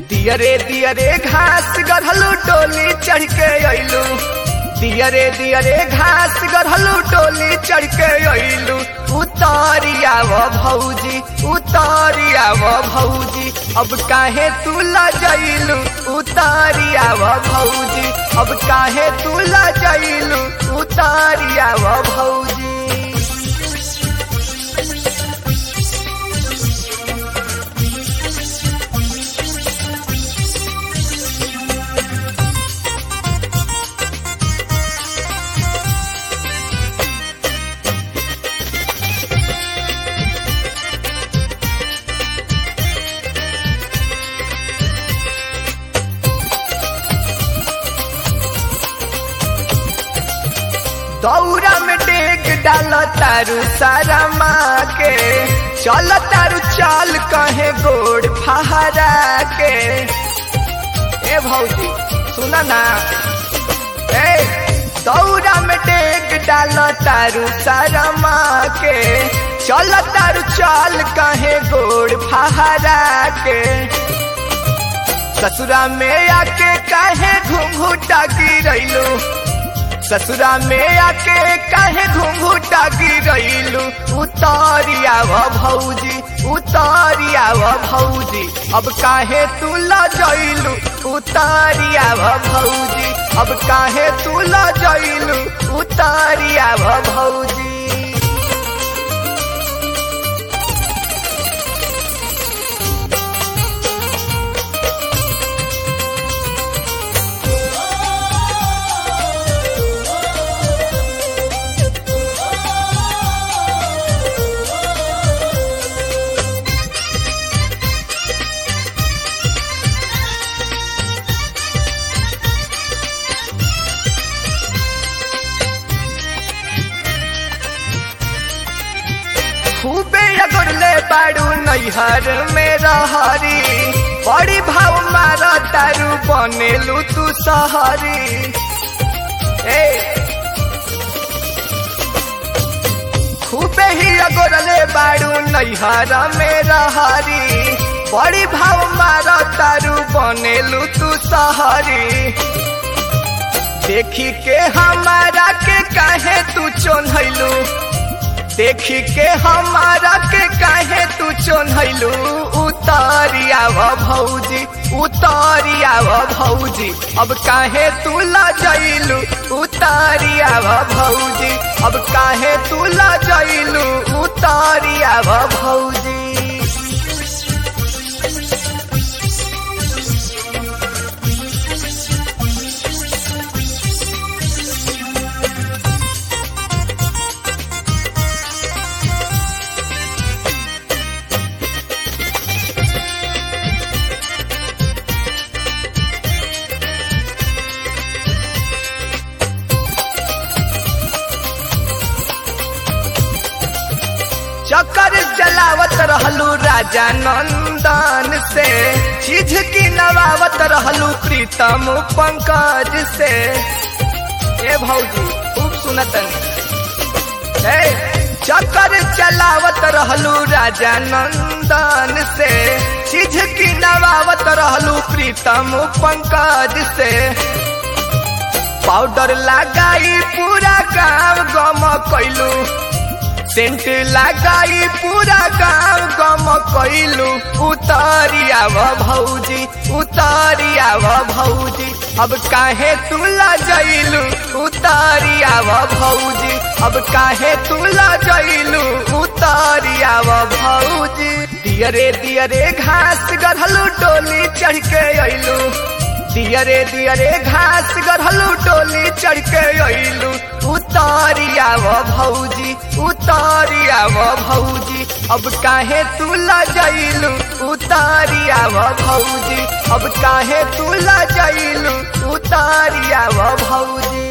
दियरे दियरे घास गढ़लू डोली चढ़ के अइलू दियरे दियरे घास गढ़लू डोली चढ़ के अइलू उतारिया वो भौजी उतारिया वो भौजी अब काहे तू लजैलू उतारिया वो भौजी अब काहे तू लजैलू उतारिया वो भौजी दौरा में डेग डाल तारू सारा माँ के चल तारू चाल कहे गोड़ फहरा के ए भौजी सुना ना ए दौरा में डेग डाल तारू सारा माँ के चल तारू चाल कहे गोड़ फहरा के ससुरा में आके काहे घूंघूटा गिरैलू ससुरा में आके काहे घूंघूटा गिरैलू उतारिया व भौजी उतारिया व भौजी अब काहे तू लजैलू उतारिया व भौजी अब काहे तू लजैलू उतारिया व भौजी खूबे अगुरले बाड़ू नैहर में रहरी बड़ी भाव मार तारू बनेलू तू सहरी ए खूबे ही अगुरले बाड़ू नैहर में रहरी बड़ी भाव मार तारू बनेलू तू सहरी देखी के हमारा के काहे तू चोन्हैलू देखी के हमारा के काहे तू चोन्हैलू उतारिया व भौजी उतारिया व भौजी अब काहे तू लजैलू उतारिया व भौजी अब काहे तू लजैलू उतारिया व भौजी चक्कर चलावत रहलू राजा नंदन से चीज की नवावत रहलू प्रीतम पंकज से ए भौजी खूब सुनतन ए चक्कर चलावत रहलू राजा नंदन से चीज की नवावत रहलू प्रीतम पंकज से पाउडर लगाई पूरा गांव गम कैलू सेंट लगाई पूरा गांव गम कैलू उतारिया व भौजी उतारिया व भौजी अब काहे तू लजैलू उतारिया व भौजी अब काहे तू लजैलू उतारिया व भौजी दियरे दियरे घास गढ़लू डोली चढ़ के अइलू दियरे दियरे घास गढ़लू डोली चढ़ के अइलू उतारिया व भौजी उतारिया व भौजी अब काहे तू लजैलू उतारिया व भौजी अब काहे तू लजैलू उतारिया व भौजी